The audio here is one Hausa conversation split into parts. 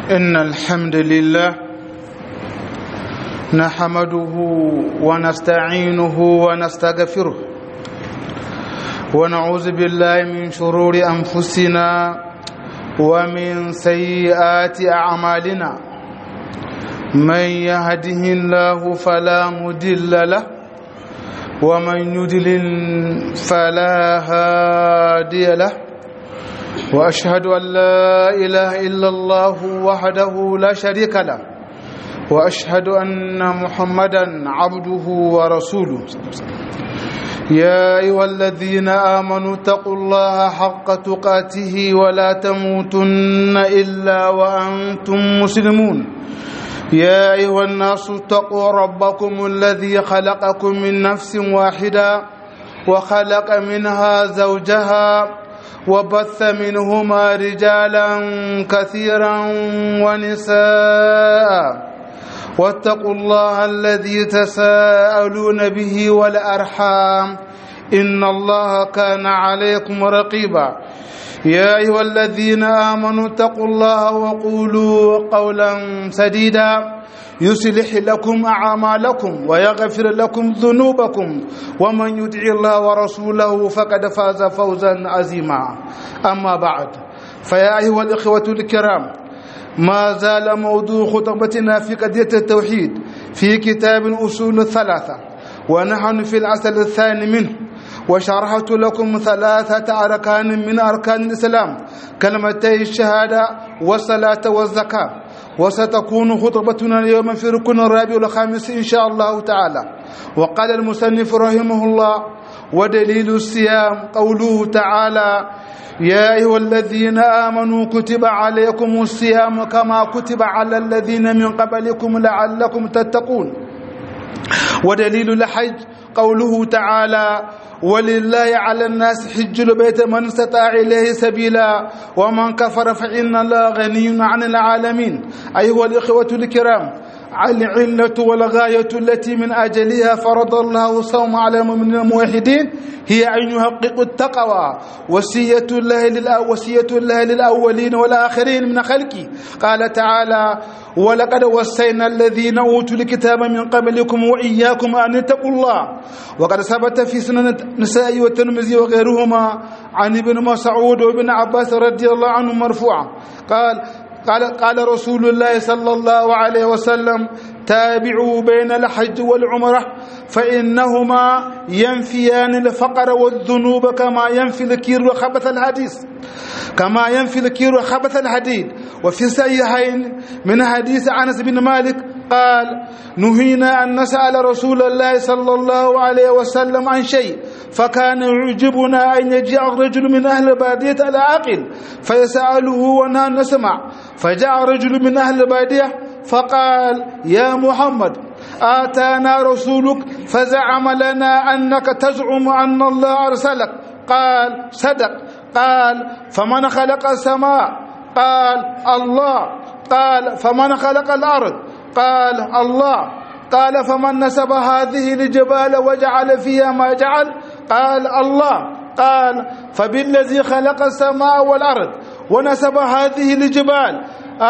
إن الحمد لله نحمده ونستعينه ونستغفره ونعوذ بالله من شرور أنفسنا ومن سيئات أعمالنا من يهده الله فلا مدل له ومن يدلل فلا هادي له واشهد ان لا اله الا الله وحده لا شريك له واشهد ان محمدا عبده ورسوله يا ايها الذين امنوا اتقوا الله حق تقاته ولا تموتن الا وانتم مسلمون يا ايها الناس اتقوا ربكم الذي خلقكم من نفس واحده وخلق منها زوجها وبث منهما رجالا كثيرا ونساء واتقوا الله الذي تساءلون به والارحام ان الله كان عليكم رقيبا يا ايها الذين امنوا اتقوا الله وقولوا قولا سديدا يصلح لكم اعمالكم ويغفر لكم ذنوبكم ومن يطع الله ورسوله فقد فاز فوزا عظيما اما بعد فيا ايها الاخوه الكرام ما زال موضوع خطبتنا في قضيه التوحيد في كتاب اصول الثلاثه ونحن في العسل الثاني منه وشرحت لكم ثلاثة أركان من أركان الإسلام كلمتي الشهادة والصلاة والزكاة وستكون خطبتنا اليوم في ركن الرابع والخامس إن شاء الله تعالى وقال المصنف رحمه الله ودليل الصيام قوله تعالى يا أيها الذين آمنوا كتب عليكم الصيام كما كتب على الذين من قبلكم لعلكم تتقون ودليل الحج قوله تعالى ولله على الناس حج البيت من استطاع إليه سبيلا ومن كفر فإن الله غني عن العالمين أيها الإخوة الكرام العلة والغاية التي من أجلها فرض الله الصوم على من الموحدين هي أن يحققوا التقوى وصية الله وصية الله للأولين والآخرين من خلقه قال تعالى ولقد وصينا الذين أوتوا الكتاب من قبلكم وإياكم أن اتقوا الله وقد ثبت في سنن النساء والترمذي وغيرهما عن ابن مسعود وابن عباس رضي الله عنهم مرفوعا قال قال قال رسول الله صلى الله عليه وسلم تابعوا بين الحج والعمره فانهما ينفيان الفقر والذنوب كما ينفي الكير وخبث الحديث كما ينفي الكير وخبث الحديد وفي الصحيحين من حديث انس بن مالك قال نهينا ان نسال رسول الله صلى الله عليه وسلم عن شيء فكان يعجبنا ان يجيء الرجل من اهل الباديه العاقل فيساله ونحن نسمع فجاء رجل من اهل الباديه فقال يا محمد آتانا رسولك فزعم لنا أنك تزعم أن الله أرسلك قال صدق قال فمن خلق السماء قال الله قال فمن خلق الأرض قال الله قال فمن نسب هذه الجبال وجعل فيها ما جعل قال الله قال فبالذي خلق السماء والأرض ونسب هذه الجبال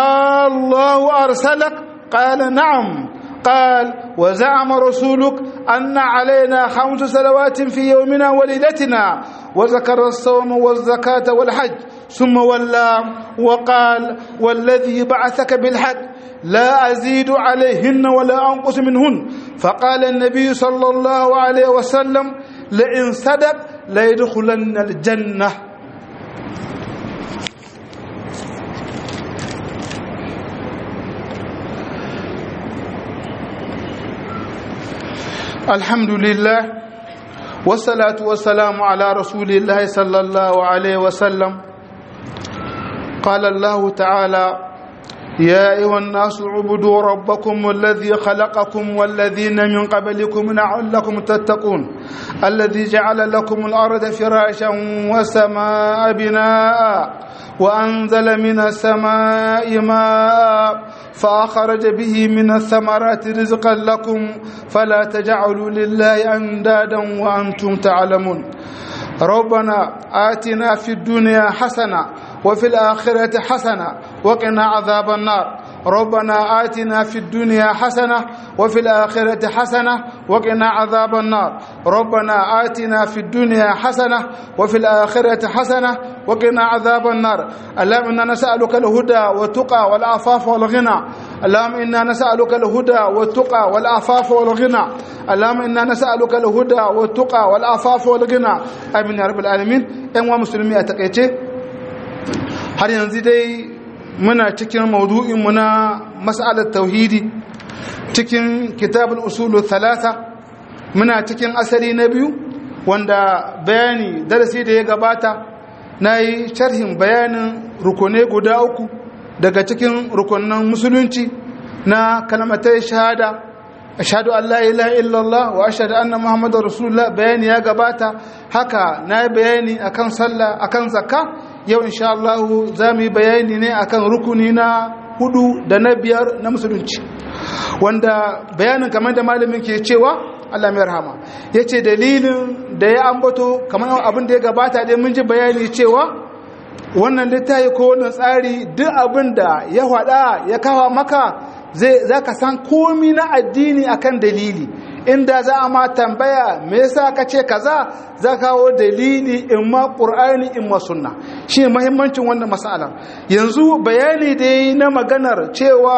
الله أرسلك قال نعم قال وزعم رسولك أن علينا خمس صلوات في يومنا وليلتنا وذكر الصوم والزكاة والحج ثم ولى وقال والذي بعثك بالحق لا أزيد عليهن ولا أنقص منهن فقال النبي صلى الله عليه وسلم لئن صدق ليدخلن الجنة الحمد لله والصلاة والسلام على رسول الله صلى الله عليه وسلم قال الله تعالى يا أيها الناس اعبدوا ربكم الذي خلقكم والذين من قبلكم لعلكم تتقون الذي جعل لكم الأرض فراشا والسماء بناء وأنزل من السماء ماء فأخرج به من الثمرات رزقا لكم فلا تجعلوا لله أندادا وأنتم تعلمون ربنا آتنا في الدنيا حسنة وفي الآخرة حسنة وقنا عذاب النار ربنا آتنا في الدنيا حسنة وفي الآخرة حسنة وقنا عذاب النار ربنا آتنا في الدنيا حسنة وفي الآخرة حسنة وقنا عذاب النار اللهم إنا نسألك الهدى والتقى والعفاف والغنى اللهم إنا نسألك الهدى والتقى والعفاف والغنى اللهم إنا نسألك الهدى والتقى والعفاف والغنى آمين يا رب العالمين أيها المسلمين أتقيتي har yanzu dai muna cikin maudu'inmu na mas'alar tauhidi cikin kitabul usulu thalatha muna cikin asali na biyu wanda bayani darasi da ya gabata na yi sharhin bayanin rukune guda uku daga cikin rukunan musulunci na kalmatai shahada ashhadu an la ilaha illallah wa ashhadu anna muhammadar rasulullah bayani ya gabata haka na bayani akan sallah akan zakka yau insha Allah za mu yi bayani ne akan rukuni na hudu da na biyar na musulunci wanda bayanin kamar da malamin ke cewa Allah mai rahama ya ce dalilin da ya ambato kamar abin da ya gabata dai mun ji bayani cewa wannan littafi ko wannan tsari duk abin da ya hada ya kawo maka zai za ka san komi na addini akan dalili inda za a ma tambaya me yasa ka ce kaza za kawo dalili in ma qur'ani in ma sunna shi muhimmancin wannan mas'alar yanzu bayani da yi na maganar cewa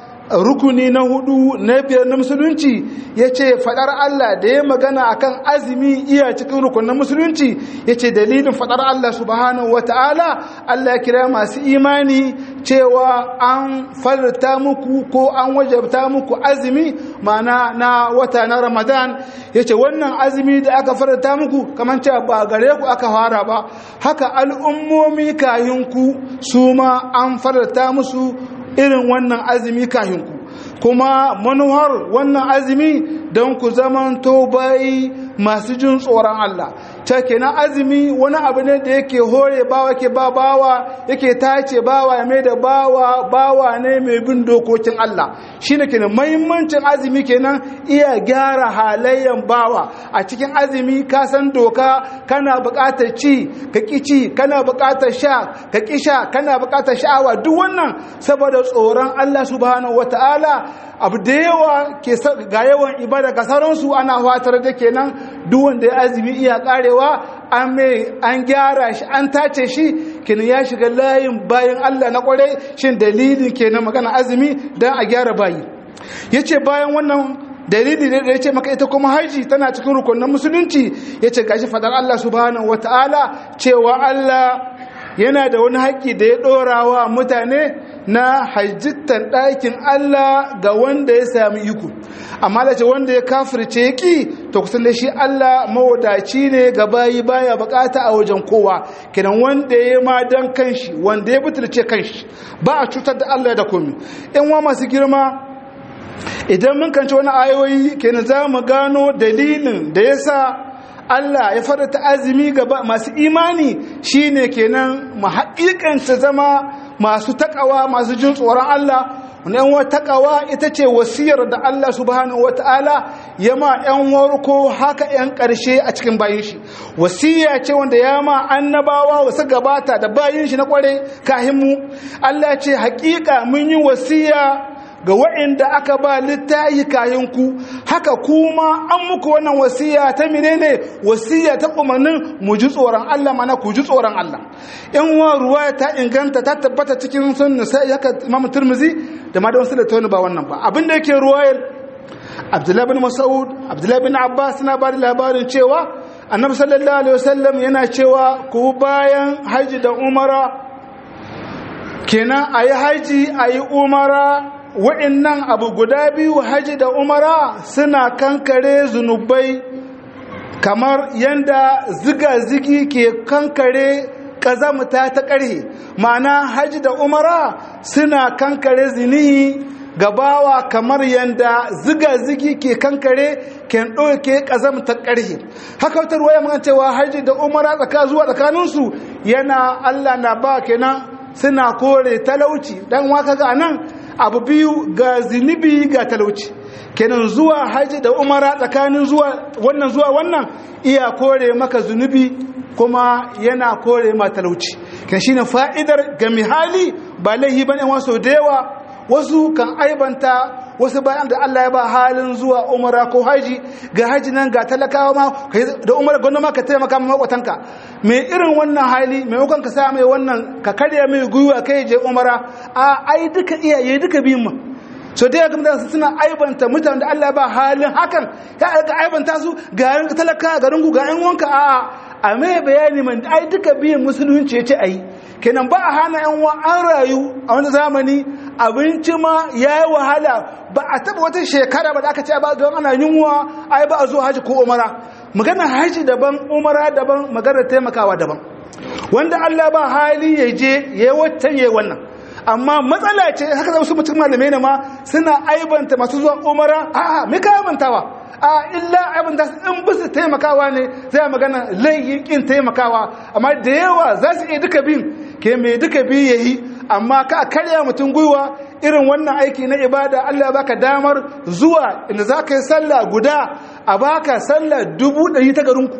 rukuni na hudu na biyar na musulunci ya ce fadar Allah da ya magana akan azumi iya cikin rukunin musulunci ya ce dalilin fadar Allah subhanahu wa ta'ala Allah ya kira masu imani cewa an farta muku ko an wajabta muku azumi mana na wata na ramadan ya ce wannan azumi da aka farta muku kamar cewa ba gare ku aka fara ba haka al'ummomi kayinku su ma an farta musu irin wannan azumi kahinku kuma manuwar wannan azumi don ku zamanto bayi masu jin tsoron Allah ta kenan azumi wani abu ne da yake hore bawa ke ba bawa yake tace bawa ya mai da bawa bawa ne mai bin dokokin Allah shi ne kenan mahimmancin azumi kenan iya gyara halayyan bawa a cikin azumi ka san doka kana buƙatar ci ka ƙi ci kana buƙatar sha ka ƙi sha kana buƙatar sha'awa duk wannan saboda tsoron Allah subhanahu wataala abu da yawa ke ga yawan ibada ga sauransu ana fatar da kenan duk wanda ya azumi iya karewa an mai an gyara shi an tace shi kenan ya shiga layin bayan Allah na kwarai shin dalilin kenan magana azumi dan a gyara bayi yace bayan wannan dalili da ya ce maka ita kuma haji tana cikin rukunin musulunci yace gashi fadar Allah subhanahu wataala cewa Allah yana da wani haƙƙi da ya ɗora wa mutane na hajjittan ɗakin Allah ga wanda ya sami iko amma da ce wanda ya kafirce ya ƙi to kusan da shi Allah mawadaci ne ga bayi baya bukata a wajen kowa kenan wanda ya ma dan kanshi wanda ya butulce kanshi ba a cutar da Allah da komi in wa masu girma idan mun kanci wani ayoyi kenan za mu gano dalilin da ya sa Allah ya farata azumi ga masu imani shine kenan mu haƙiƙanta zama masu takawa masu jin tsoron Allah wannan wa takawa ita ce wasiyar da Allah subhanahu wataala ya ma ƴan warko haka ƴan ƙarshe a cikin bayin shi wasiya ce wanda ya ma annabawa wasu gabata da bayin shi na kware kahin mu Allah ce haƙiƙa mun yi wasiya ga waɗanda aka ba littayi kayanku haka kuma an muku wannan wasiya ta menene wasiya ta umarnin mu ji tsoron Allah mana ku ji tsoron Allah in wa ruwaya ta inganta ta tabbata cikin sunna sai haka Imam Tirmidhi da ma da wasu da tawani ba wannan ba abin da yake ruwayar Abdullah bin Mas'ud Abdullah bin Abbas na ba da labarin cewa Annabi sallallahu alaihi wasallam yana cewa ku bayan haji da umara kenan ayi haji ayi umara wa'innan abu guda biyu haji da umara suna kankare zunubai kamar yanda ziga-zigi ke kankare ƙazamta ta ƙarhe ma'ana haji da umara suna kankare zinihi gabawa kamar yanda ziga-zigi ke kankare ken ɗauke ƙazamta ƙarhe haka wata ruwaya mana cewa haji da umara tsaka zuwa tsakaninsu yana allah na ba kenan suna kore talauci dan waka ga nan abu biyu ga zinibi ga talauci kenan zuwa haji da umara tsakanin zuwa wannan zuwa wannan iya kore maka zunubi kuma yana kore ma talauci kan shine fa'idar ga hali ba laihi bane wasu da yawa wasu kan aibanta wasu bayan da Allah ya ba halin zuwa umara ko haji ga haji nan ga talakawa ma da umara gwamna ma ka taimaka ma makwatanka mai irin wannan hali maimakon ka sa mai wannan ka karya mai gwiwa kai je umara a ai duka iyaye duka biyun ma so da yaga mutane suna aibanta mutane da Allah ya ba halin hakan ya ga aibanta su ga talaka ga rungu ga yan wanka a a mai bayani man ai duka biyan musulunci ya ce ayi kenan ba a hana yan uwa an rayu a wani zamani abinci ma ya yi wahala ba a taba wata shekara ba da aka ce ba don ana yunwa ai ba a zo haji ko umara magana haji daban umara daban magana taimakawa daban wanda Allah ba hali ya je ya yi watan ya yi wannan amma matsala ce haka za su mutum malamai ne ma suna aibanta masu zuwa umara a'a me ka aibantawa a illa abin da in bisu taimakawa ne zai magana layin kin taimakawa amma da yawa za su iya duka bin ke mai duka bi ya yi amma ka karya mutum gwiwa irin wannan aiki na ibada Allah baka damar zuwa inda za ka yi sallah guda a baka sallah dubu ɗari ta garinku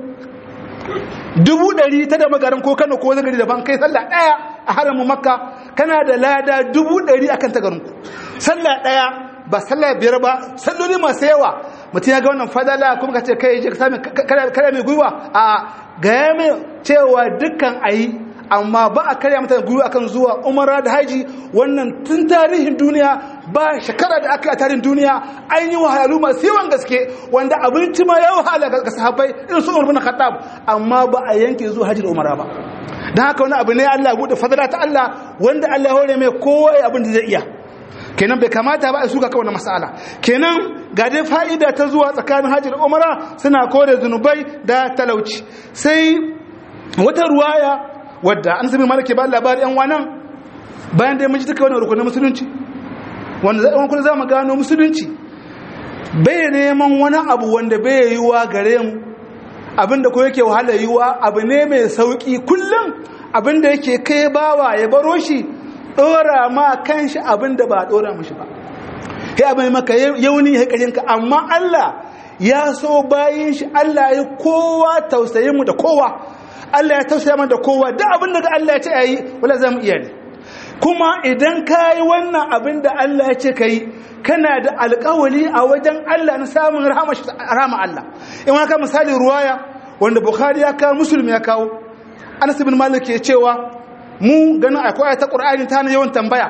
dubu ɗari ta da magarin ko kano ko zagari daban kai sallah ɗaya a haramun makka kana da lada dubu ɗari akan ta garinku sallah ɗaya ba sallah biyar ba salloli masu yawa mutum ya ga wannan fadala kuma ka ce kai je ka sami kare mai gwiwa a gaya mai cewa dukkan ayi amma ba a karya mata gwiwa akan zuwa umara da haji wannan tun tarihin duniya ba shekara da aka yi a tarihin duniya an yi wahalhalu masu yawan gaske wanda abinci ma ya wahala ga sahabbai irin su umar bin khattab amma ba a yanke zuwa haji da umara ba don haka wani abu ne Allah bude fadala ta Allah wanda Allah ya hore mai kowa abin da zai iya kenan bai kamata ba a suka kawai na masala kenan ga dai fa'ida ta zuwa tsakanin hajji da umara suna kore zunubai da talauci sai wata ruwaya wadda an sami malake ba labari yan wanan bayan da ya maji duka wani rukunin musulunci wanda zai kuna za mu gano musulunci bai neman wani abu wanda bai yi wa gare mu abinda ko yake wahala yi wa abu ne mai sauki kullum abinda yake kai bawa ya baro shi dora ma kanshi abinda ba dora mishi ba kai abin maka yauni ya karinka amma Allah ya so bayin shi Allah ya kowa tausayin mu da kowa Allah ya tausaya mana da kowa duk abinda da Allah ya ce ayi wala zamu iya ne kuma idan kai wannan abin da Allah ya ce kai kana da alƙawali a wajen Allah na samun rahama Allah in wani ka misali ruwaya wanda Bukhari ya kawo Muslim ya kawo Anas ibn Malik ya cewa mu ganin akwai ta Qur'ani ta yawan tambaya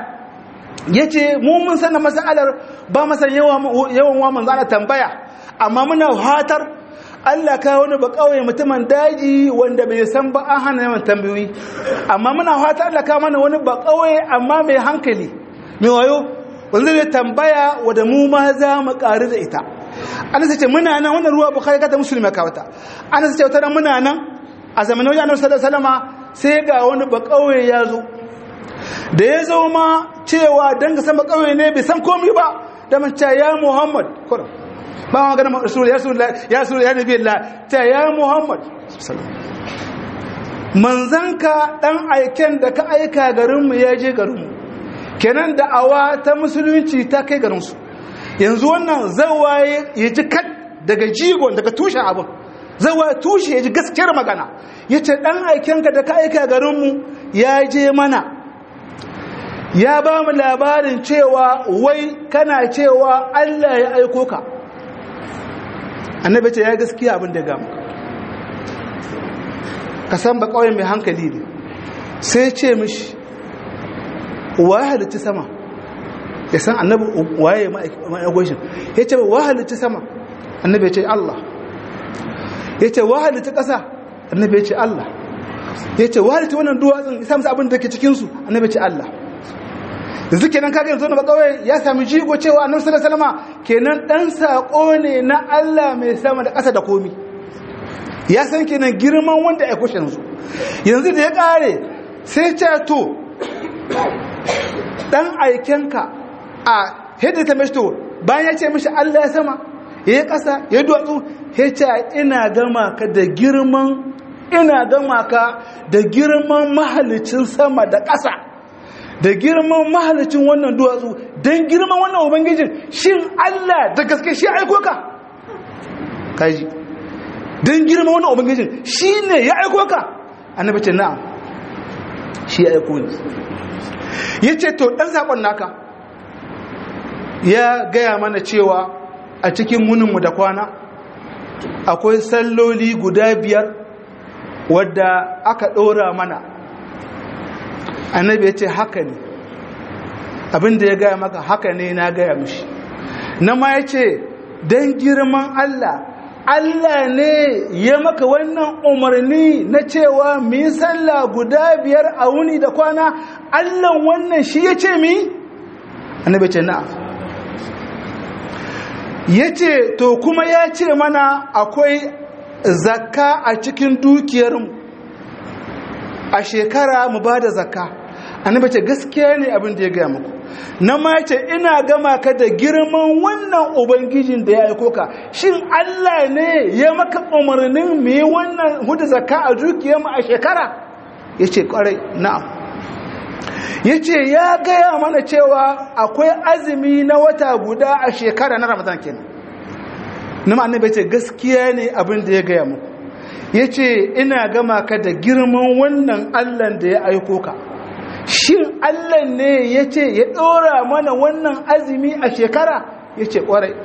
yace mu mun sanar masalar ba masan yawan yawan wa manzo ana tambaya amma muna hatar Allah ka wani ba kawai mutumin daji wanda bai san ba an hana yawan tambayoyi amma muna hatar Allah ka mana wani ba kawai amma mai hankali mai wayo wanda zai tambaya wadda mu ma za mu ƙari da ita ana sace muna nan wannan ruwa bukhari ka ta musulmi ka wata ana sace wata muna nan a zamanin wajen annabi sallallahu alaihi wasallam sai ga wani ba kauye ya zo da ya zo ma cewa dan ga san ba kauye ne bai san komai ba da man ce ya muhammad kurum ba ma ganin rasul ya rasul ya rasul ya nabi allah ta ya muhammad manzanka dan aiken da ka aika garinmu ya je garinmu kenan da'awa ta musulunci ta kai garinsu yanzu wannan zawaye ya ji kat daga jigon daga tushen abin zawaye tushe ya ji gaskiyar magana ya ce ɗan aikenka da ka aika garinmu ya je mana ya ba mu labarin cewa wai kana cewa allah ya aiko ka annabi ce ya gaskiya abin da ya gamu ka san ba kawai mai hankali ne sai ce mishi waye halitta sama ya san annabi waye ma'aikoshin ya ce wa halitta sama annabi ya ce Allah ya ce wa halitta ƙasa annabi ya ce Allah ya ce wa halitta wannan duwatsun ya samu abin da ke cikinsu annabi ya ce Allah yanzu kenan kaga yanzu na bakawai ya sami jigo cewa annabi sallallahu alaihi wasallam kenan dan sako ne na Allah mai sama da ƙasa da komi ya san kenan girman wanda ya kushe yanzu yanzu da ya kare sai ce to dan aikenka a hidda ta mashi to bayan ya ce mashi Allah ya sama ya yi ƙasa ya yi duwatsu ya ce ina gama ka da girman ina gama ka da girman mahalicin sama da ƙasa da girman mahalicin wannan duwatsu don girman wannan ubangijin shin Allah da gaske shi aiko ka kaji don girman wannan ubangijin shi ne ya aiko ka annabi ce na'am shi ya aiko ni ya ce to ɗan saƙon naka ya gaya mana cewa a cikin wuninmu da kwana akwai salloli guda biyar wadda aka ɗora mana annabi ya ce haka ne abinda ya gaya maka haka ne na gaya mishi na ma ya ce don girman Allah Allah ne ya maka wannan umarni na cewa mu yi sallah guda biyar a wuni da kwana Allah wannan shi ya ce mi? annabi ce na'am ya ce to kuma ya ce mana akwai zakka a cikin dukiyarmu a shekara mu ba da zakka annabi ce gaskiya ne abin da ya gaya muku na mace ina gama ka da girman wannan ubangijin da ya aiko ka shin Allah ne ya maka umarnin mu yi wannan hudu zakka a dukiyarmu a shekara ya ce kwarai na'am ya ce ya gaya mana cewa akwai azumi na wata guda a shekara na ramadan kenan na annabi ce gaskiya ne abin da ya gaya muku ya ce ina gama ka da girman wannan allan da ya aiko ka shin allah ne ya ce ya ɗora mana wannan azumi a shekara ya ce ƙwarai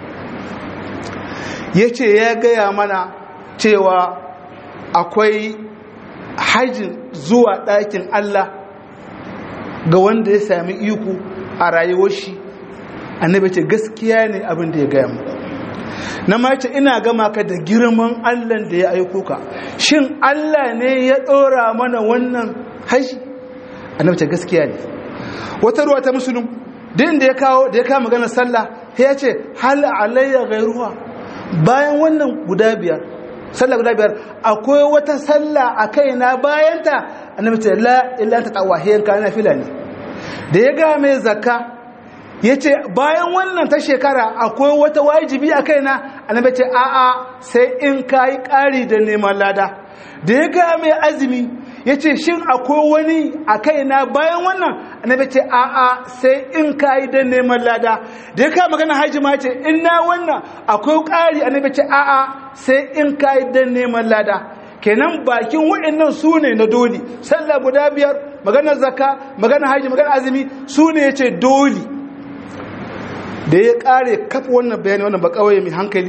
ya ce ya gaya mana cewa akwai hajjin zuwa ɗakin allah ga wanda ya sami iko a rayuwar shi annabi ce gaskiya ne abin da ya gaya muku na mace ina gama ka da girman allah da ya aiko ka shin allah ne ya ɗora mana wannan haji annabi ce gaskiya ne wata ruwa ta musulun din da ya kawo da ya kawo maganar sallah ya ce hal alayya gairuwa bayan wannan guda biyar sallah guda biyar akwai wata sallah a kaina bayanta annabi ce la illa ta tawahiyan kana fila ne da ya ga mai zakka yace bayan wannan ta shekara akwai wata wajibi a kaina annabi ce a a sai in kai ƙari da neman lada da ya ga mai azumi yace shin akwai wani a kaina bayan wannan annabi ce a a sai in kai da neman lada da ya ka magana haji ma ce in na wannan akwai ƙari annabi ce a a sai in kai da neman lada kenan bakin waɗannan su ne na doli sallah guda biyar maganar zakka maganar haji maganar azumi su ne ya ce doli da ya ƙare kafa wannan bayani wannan ba kawai mai hankali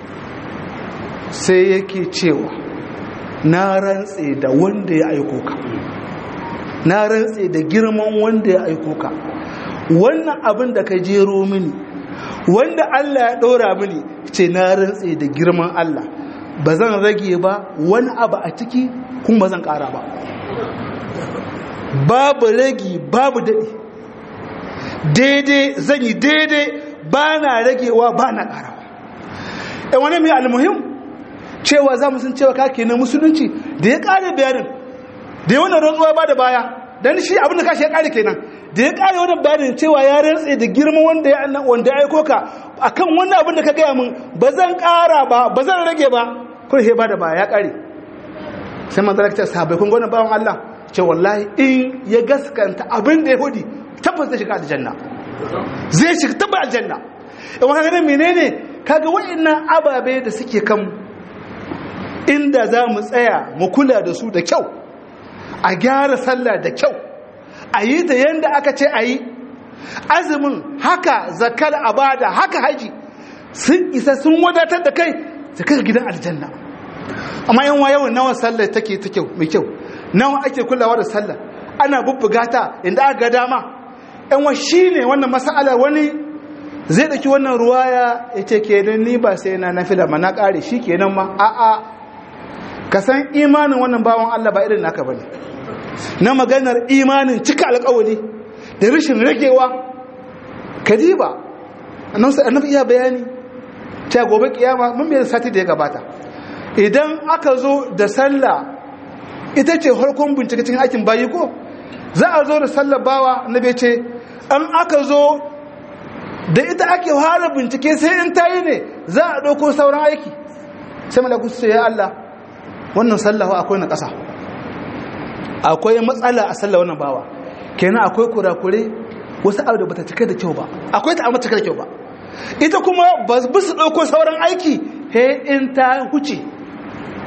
sai yake cewa na rantse da wanda ya aiko ka na rantse da girman wanda ya aiko ka wannan abin da ka jero mini wanda Allah ya ɗora mini ce na rantse da girman Allah ba zan rage ba wani abu a ciki kuma ba zan ƙara ba babu ragi babu daɗi daidai zan yi daidai ba na ragewa ba na ƙarawa ɗan wani mai almuhim cewa za mu sun cewa kake na musulunci da ya ƙare bayanin da ya wannan rantsuwa ba da baya don shi abin da kashi ya ƙare kenan da ya ƙare wannan bayanin cewa ya rantse da girman wanda ya annan wanda ya aiko ka akan wannan abin da ka gaya min ba zan ƙara ba ba zan rage ba kun he ba da baya ya ƙare sai manzara ta sahabbai kun gona bawan Allah ce wallahi in ya gaskanta abin da ya hudi tabbas zai shiga aljanna zai shiga tabbas aljanna in wani ganin menene kaga wa'annan ababe da suke kan inda za mu tsaya mu kula da su da kyau a gyara sallah da kyau a yi ta yadda aka ce a yi azumin haka zakar abada haka haji sun isa sun wadatar da kai da kai gidan aljanna amma yan wa yawan nawa sallah take ta kyau mai kyau nawa ake kulawa da sallah ana bubbuga ta inda aka ga dama yan wa shine wannan mas'ala wani zai daki wannan ruwaya yace kenan ni ba sai na nafila ma na kare shi kenan ma a a ka san imanin wannan bawan Allah ba irin naka bane na maganar imanin cika alƙawari da rashin ragewa kadiba annabi iya bayani ta gobe kiyama mun bai sati da ya gabata idan aka zo da sallah ita ce harkon bincike cikin aikin bayi ko za a zo da sallah bawa na bai ce an aka zo da ita ake fara bincike sai in tayi ne za a ɗauko sauran aiki sai malaku su ya Allah wannan sallah akwai na ƙasa akwai matsala a sallah wannan bawa kenan akwai kurakure wasu abu da bata cika da kyau ba akwai ta amma cika da kyau ba ita kuma ba su ɗauko sauran aiki he in ta huce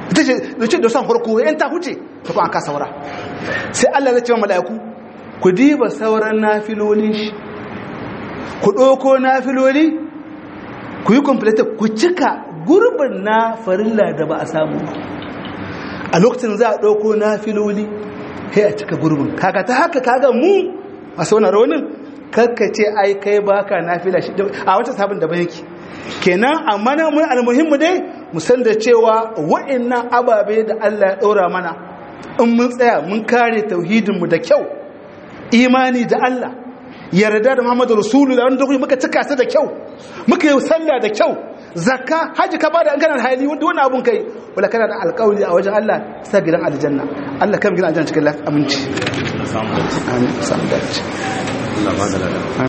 ita ce da ce da san farko yan ta huce ta kuma an ka saura sai Allah zai ce wa mala'iku ku diba sauran nafilolin shi ku ɗauko nafiloli ku yi complete ku cika gurbin na farilla da ba a samu ba a lokacin za a ɗauko nafiloli sai a cika gurbin kaga ta haka kaga mu a sauna raunin ce ai kai baka nafila shi a wata sabon da yake kenan amma na mun almuhimmu dai mu san da cewa wa'annan ababe da Allah ya ɗora mana in mun tsaya mun kare tauhidinmu da kyau imani da Allah yarda da Muhammadu Rasulullah wanda kuma muka cika su da kyau muka yi sallah da kyau zakka haji ka bada an kana da hali wanda wannan abun kai wala kana da alƙawari a wajen Allah sa gidan aljanna Allah kan gidan aljanna cikin aminci samu dace amin samu dace Allah ba da lada